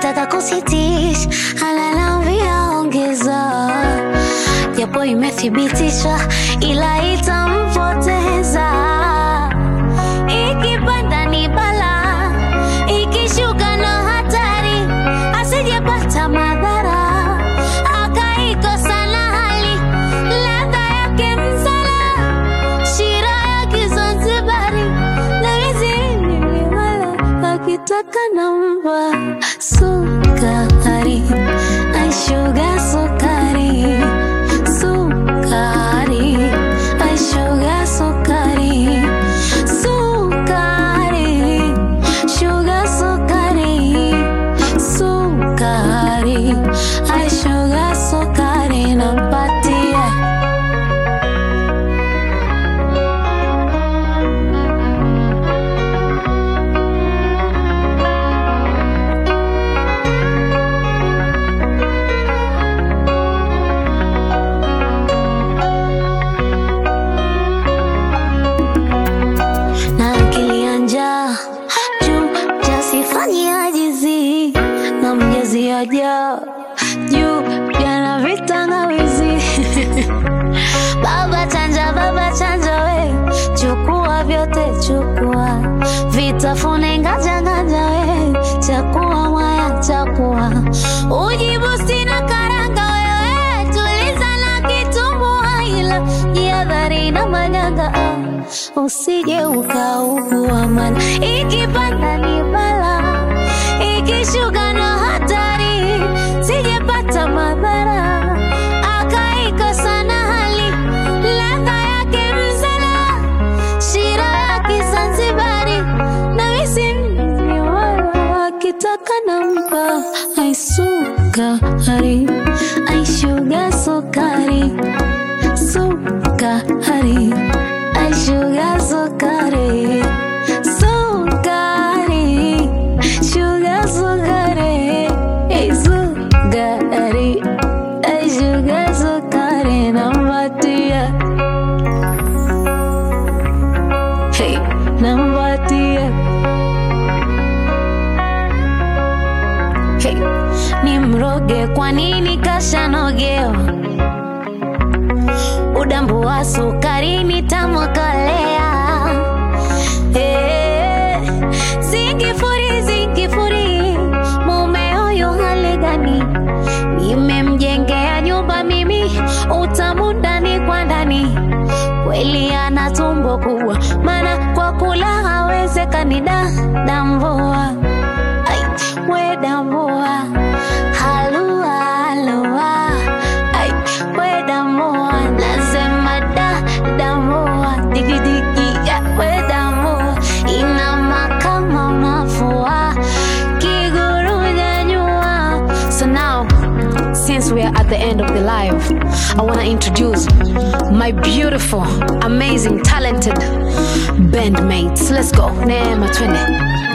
akitaka kusitisha ananiambia ongeza, japo imethibitishwa ila itampoteza. Ikipanda ni bala, ikishuka na hatari, asijepata madhara akaikosa na hali ladha yake msala shira ya Kizanzibari na mizizi wala akitaka namba sukari aishuga sukari sukari aishuga sukari sukari shuga sukari sukari aishuga sukari nampatia na akili ya njaa juu jasifanye ajizi na mjazi aja juu jana vitangawizi baba chanja baba chanja we chukua vyote chukua vitafune nganja nganja we chakua mwaya chakua ujibu sina karanga wewe tuliza na kitumbua ila jihadhari na manyanga ah, usije ukaugua mana ikipanda ni bala ikishuka na hatari sijepata madhara akaikosa na hali ladha yake msala shira ya Kizanzibari na misimni wala akitaka nampa aisukari aishuga sukari sukari aishuga sukari sukari shuga sukari Hey, sukari aishuga sukari nampatia Hey, nampatia Hey, ni mroge kwa nini kashanogewa udambu wa sukari nitamwakalea hey, zingifuri zingifuri mume huyu hali gani nimemjengea nyumba mimi utamu ndani kwa ndani kweli ana tumbo kubwa maana kwa kula hawezekani da dambua Ai, we dambua halua halua Ai, we dambua nasema da dambua digidigi ya we dambua inama kama unafua kiguru nyanyua so now since we are at the end of the live, I want to introduce my beautiful, amazing, talented bandmates. Let's go. Neema twende.